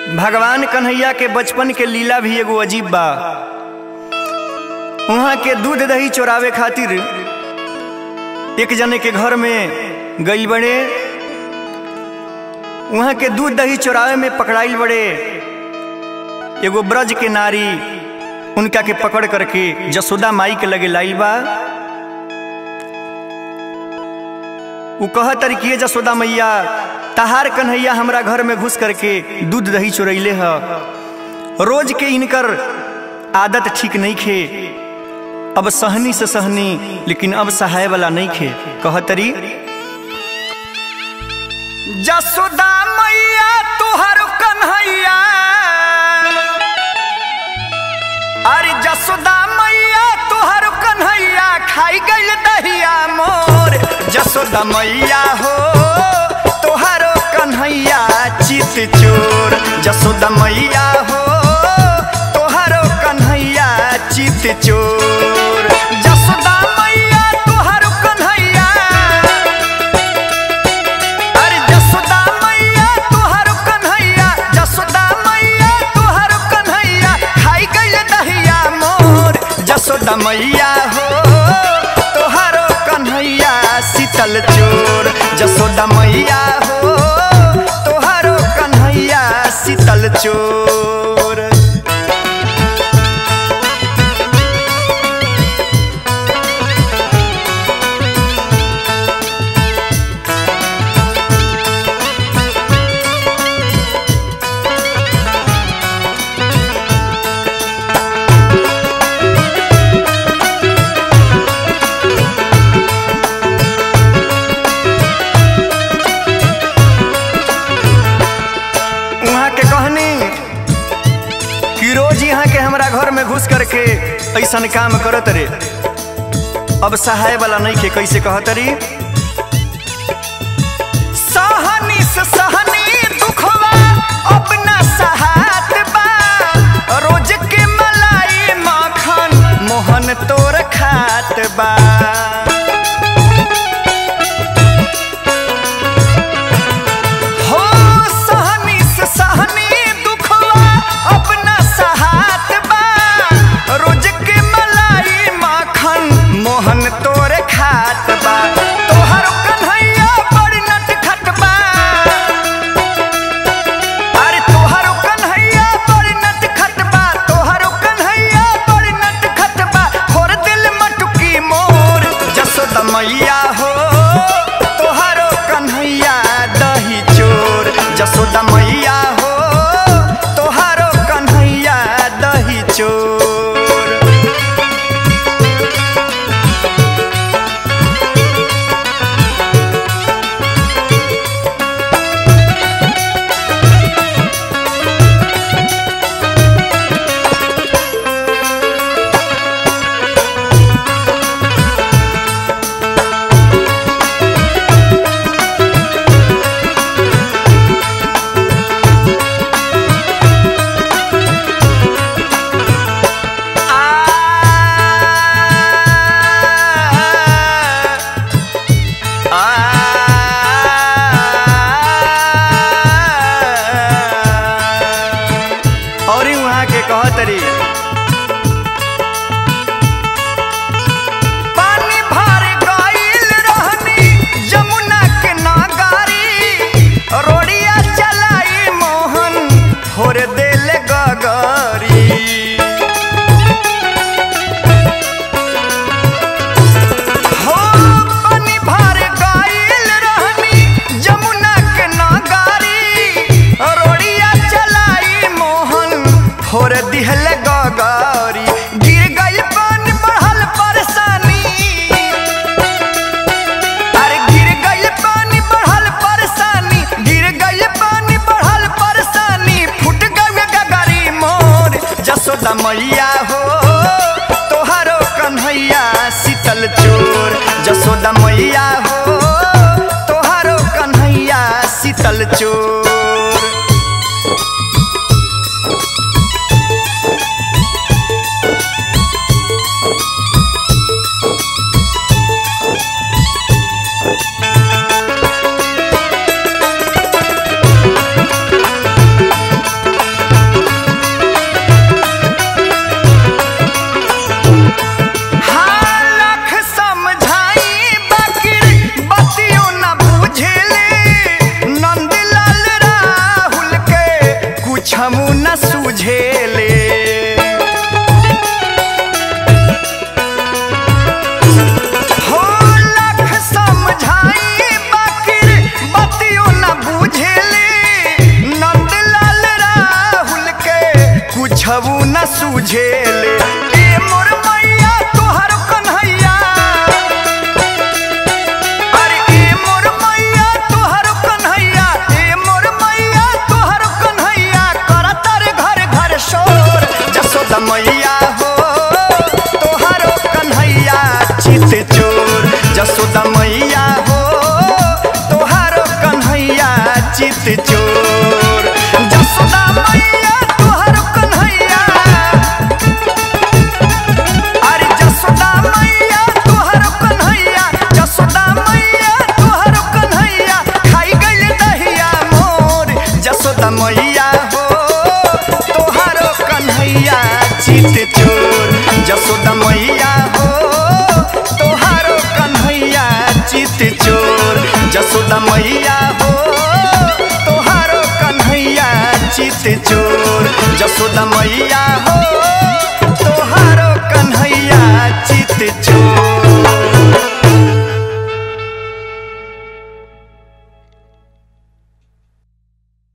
भगवान कन्हैया के बचपन के लीला भी एगो अजीब बा वहाँ के दूध दही चोरावे खातिर एक जने के घर में गई बड़े वहाँ के दूध दही चोरावे में पकड़ाइल बड़े एगो ब्रज के नारी उनका के पकड़ करके जसोदा माई के लगे लाइल बा उ कह तरीके जसोदा मैया तहार कन्हैया हमरा घर में घुस करके दूध दही चोरैले ह रोज के इनकर आदत ठीक नहीं खे अब सहनी से सहनी लेकिन अब सहाय वाला नहीं खे कह तरी जसोदा मैया तुहर कन्हैया अरे जसोदा मैया तुहर कन्हैया खाई गई दहिया मोर जसोदा मैया हो तुहर कन्हैया चित चोर जसोदा मैया हो तुहर कन्हैया चित चोर जसोदा मैया तुहर कन्हैया अरे जसोदा मैया तुहर कन्हैया जसोदा मैया तुहर कन्हैया खाई गई दहिया मोर जसोदा मैया हो तुहर कन्हैया शीतल चोर जसोदा मैया हो तुहर कन्हैया शीतल चोर वहाँ के कहनी कि रोज यहाँ के हमरा घर में घुस करके ऐसा काम करत रे अब सहाय वाला नहीं के कैसे कहत री सहनी से सहनी दुखवा अपना सहात बा रोज के मलाई मखन मोहन तोर खात बा हो सहनी से सहनी दुखवा अपना सहात बा रोज के मलाई माखन मोहन तोरे खात बा तोहर कन्हैया बड़ी नटखट बा अरे तोहर कन्हैया बड़ी नटखट बा तोहर कन्हैया बड़ी नटखट बा खोर दिल मटुकी मोर जसोदा मैया हो तोहरो कन्हैया दही चोर जसोदा मैया हो तोहरो कन्हैया दही चोर और ही वहाँ के कहतरी पानी भर गइल रहनी जमुना के नागारी रोड़िया चलाई मोहन फोर देल गगरी हो पानी भर गइल रहनी जमुना के नागारी रोड़िया चलाई मोहन फोर दिहल गगरी गिर गई पानी बढ़ल परेशानी अरे गिर गई पानी बढ़ल परेशानी गिर गई पानी बढ़ल परेशानी फुट गई गगरी मोर जसोदा मैया हो तोहारो कन्हैया शीतल चोर जसोदा मैया हो तोहारो कन्हैया शीतल चोर कुछमु न सूझेले हो लाख समझाई बाकिर बतियो न बुझेले नंदलाल राहुल के कुछबू न सूझेले ए मोर मैया तोहर कन्हैया अरे ए मोर मैया तोहर कन्हैया ए मोर मैया तोहर कन्हैया करता रे घर घर शोर जसोदा मैया हो तोहर कन्हैया चित चोर जसोदा मैया हो तोहर कन्हैया चित चोर जसोदा मैया तोहर कन्हैया अरे जसोदा मैया तोहर कन्हैया जसोदा मैया तोहर कन्हैया खाई गइल दहिया मोर जसोदा मैया हो तोहर कन्हैया चित चोर जसोदा मैया हो तोहर कन्हैया चित चोर जसोदा मैया हो तोहर कन्हैया चित चोर जसोदा मैया हो